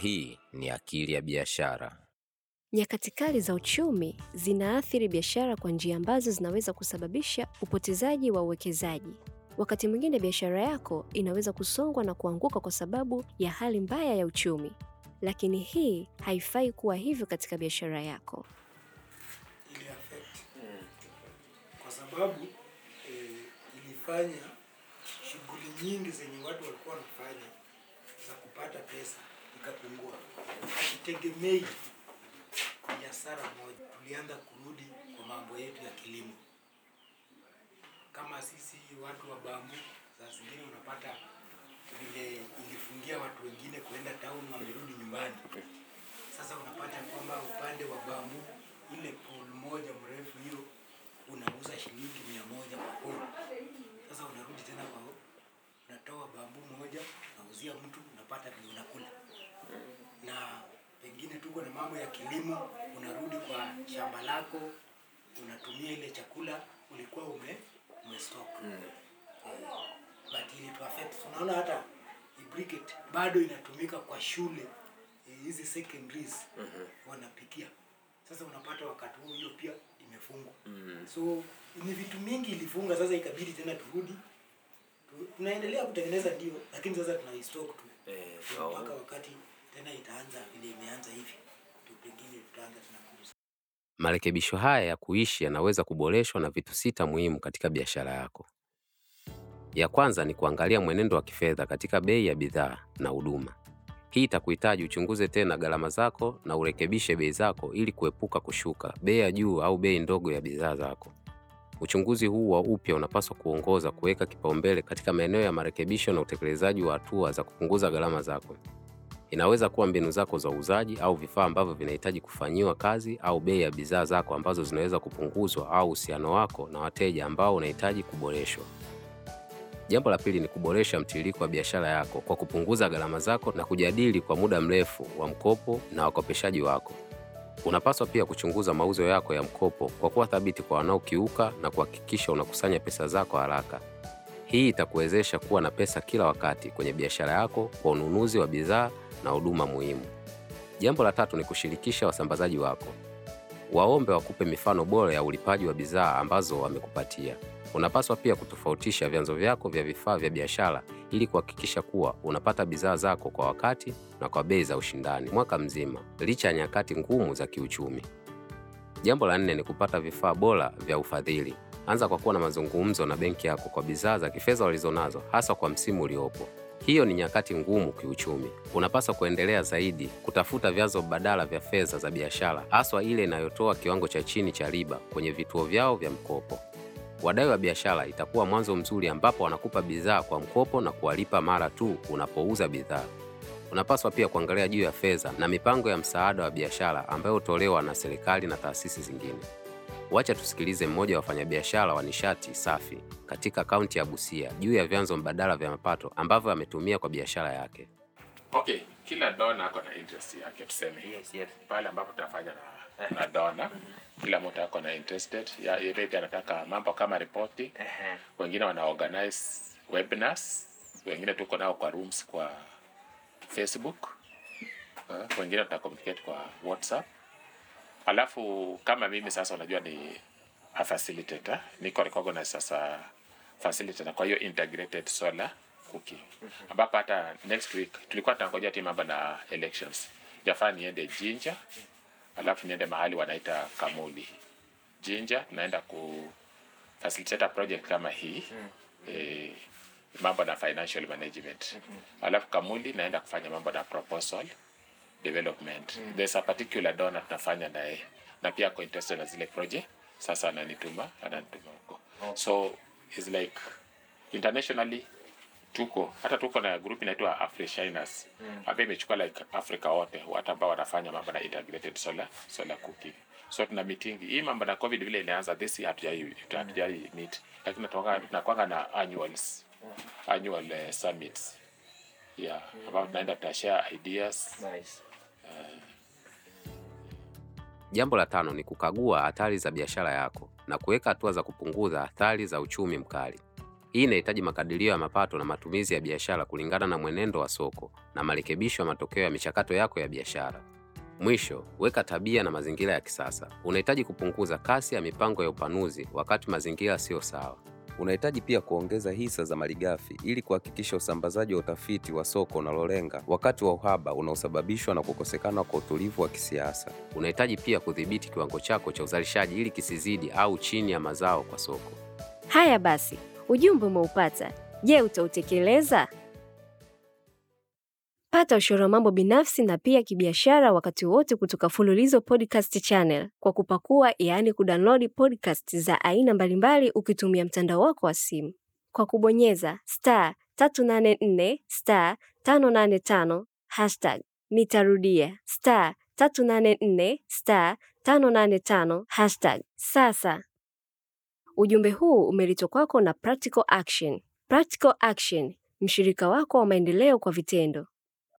hii ni Akili ya Biashara. Nyakati kali za uchumi zinaathiri biashara kwa njia ambazo zinaweza kusababisha upotezaji wa uwekezaji. Wakati mwingine biashara yako inaweza kusongwa na kuanguka kwa sababu ya hali mbaya ya uchumi, lakini hii haifai kuwa hivyo katika biashara yako. ili affect kwa sababu eh, ilifanya shughuli nyingi zenye watu walikuwa wanafanya za kupata pesa ikapungua. Hatutegemei biashara moja, tulianza kurudi kwa mambo yetu ya kilimo. Kama sisi watu wa bambu, saa zingine unapata vile ilifungia watu wengine kuenda town, wamerudi nyumbani. Sasa unapata kwamba upande wa bambu ile pole moja mrefu hiyo unauza shilingi mia moja kwa pole. Sasa unarudi tena kwa unatoa bambu moja unauzia mtu unapata vile unakula. Na pengine tuko na mambo ya kilimo, unarudi kwa shamba lako unatumia ile chakula ulikuwa ume umestock. Eh, but ili tu affect unaona hata hii briquette bado inatumika kwa shule eh, hizi secondaries wanapikia. Sasa unapata wakati huo hiyo pia imefungwa. So ni vitu mingi ilifunga, sasa ikabidi tena turudi tu, tunaendelea kutengeneza ndio, lakini sasa tuna stock tu Eh, Tu sawa. mpaka wakati tena itaanza vile imeanza hivi, tu pengine tutaanza tena kuuza. Marekebisho haya ya kuishi yanaweza kuboreshwa na vitu sita muhimu katika biashara yako. Ya kwanza ni kuangalia mwenendo wa kifedha katika bei ya bidhaa na huduma. Hii itakuhitaji uchunguze tena gharama zako na urekebishe bei zako ili kuepuka kushuka bei ya juu au bei ndogo ya bidhaa zako. Uchunguzi huu wa upya unapaswa kuongoza kuweka kipaumbele katika maeneo ya marekebisho na utekelezaji wa hatua za kupunguza gharama zako. Inaweza kuwa mbinu zako za uuzaji au vifaa ambavyo vinahitaji kufanyiwa kazi au bei ya bidhaa zako ambazo zinaweza kupunguzwa au uhusiano wako na wateja ambao unahitaji kuboreshwa. Jambo la pili ni kuboresha mtiririko wa biashara yako kwa kupunguza gharama zako na kujadili kwa muda mrefu wa mkopo na wakopeshaji wako. Unapaswa pia kuchunguza mauzo yako ya mkopo kwa kuwa thabiti kwa wanaokiuka na kuhakikisha unakusanya pesa zako haraka. Hii itakuwezesha kuwa na pesa kila wakati kwenye biashara yako kwa ununuzi wa bidhaa na huduma muhimu. Jambo la tatu ni kushirikisha wasambazaji wako. Waombe wakupe mifano bora ya ulipaji wa bidhaa ambazo wamekupatia. Unapaswa pia kutofautisha vyanzo vyako vya vifaa vya biashara ili kuhakikisha kuwa unapata bidhaa zako kwa wakati na kwa bei za ushindani mwaka mzima, licha ya nyakati ngumu za kiuchumi. Jambo la nne ni kupata vifaa bora vya ufadhili. Anza kwa kuwa na mazungumzo na benki yako kwa bidhaa za kifedha walizonazo, hasa kwa msimu uliopo. Hiyo ni nyakati ngumu kiuchumi. Unapaswa kuendelea zaidi kutafuta vyanzo badala vya fedha za biashara, haswa ile inayotoa kiwango cha chini cha riba kwenye vituo vyao vya mkopo. Wadai wa biashara itakuwa mwanzo mzuri ambapo wanakupa bidhaa kwa mkopo na kuwalipa mara tu unapouza bidhaa. Unapaswa pia kuangalia juu ya fedha na mipango ya msaada wa biashara ambayo hutolewa na serikali na taasisi zingine. Wacha tusikilize mmoja wa wafanyabiashara wa nishati safi katika kaunti ya Busia juu ya vyanzo mbadala vya mapato ambavyo ametumia kwa biashara yake. Okay, kila dona ako na interest yake tuseme. Yes, yes. Pale ambapo tunafanya na, na dona, kila mtu ako na interested. Ya ile anataka mambo kama reporting, Ehe. wengine wana organize webinars, wengine tuko nao kwa rooms kwa Facebook. Uh, wengine tuna communicate kwa WhatsApp. Alafu kama mimi sasa unajua ni a facilitator, niko recognized sasa facilitator kwa hiyo integrated solar cooking. Ambapo hata next week tulikuwa tunangojea ti mambo na elections. Jafaa niende Jinja, alafu niende mahali wanaita Kamuli. Jinja tunaenda ku facilitate a project kama hii eh, mambo na financial management. Alafu Kamuli naenda kufanya mambo na proposal development. There's a particular donor tunafanya naye na pia ako interested na zile project. Sasa ananituma ananituma huko. So it's like internationally tuko hata tuko na group inaitwa Afrishiners ambayo imechukua like Africa wote watu ambao wanafanya mambo na integrated solar solar cooking. So tuna meeting hii mambo na COVID vile ilianza this year hatujai hatujai meet, lakini tunatoka tunakwanga na annuals annual uh, summits yeah, ambao tunaenda tutashare ideas Nice. Jambo la tano ni kukagua hatari za biashara yako na kuweka hatua za kupunguza athari za uchumi mkali. Hii Hii inahitaji makadirio ya mapato na matumizi ya biashara kulingana na mwenendo wa soko na marekebisho ya matokeo ya michakato yako ya biashara. Mwisho, weka tabia na mazingira ya kisasa. Unahitaji kupunguza kasi ya mipango ya upanuzi wakati mazingira siyo sawa. Unahitaji pia kuongeza hisa za malighafi ili kuhakikisha usambazaji wa utafiti wa soko unalolenga wakati wa uhaba unaosababishwa na kukosekana kwa utulivu wa kisiasa. Unahitaji pia kudhibiti kiwango chako cha uzalishaji ili kisizidi au chini ya mazao kwa soko. Haya basi, ujumbe umeupata. Je, utautekeleza? Pata ushauri wa mambo binafsi na pia kibiashara wakati wote kutoka Fululizo Podcast Channel kwa kupakua, yaani kudownload podcast za aina mbalimbali ukitumia mtandao wako wa simu kwa kubonyeza star 384 star 585 hashtag. Nitarudia star 384 star 585 hashtag. Sasa ujumbe huu umeletwa kwako na Practical Action. Practical Action, mshirika wako wa maendeleo kwa vitendo.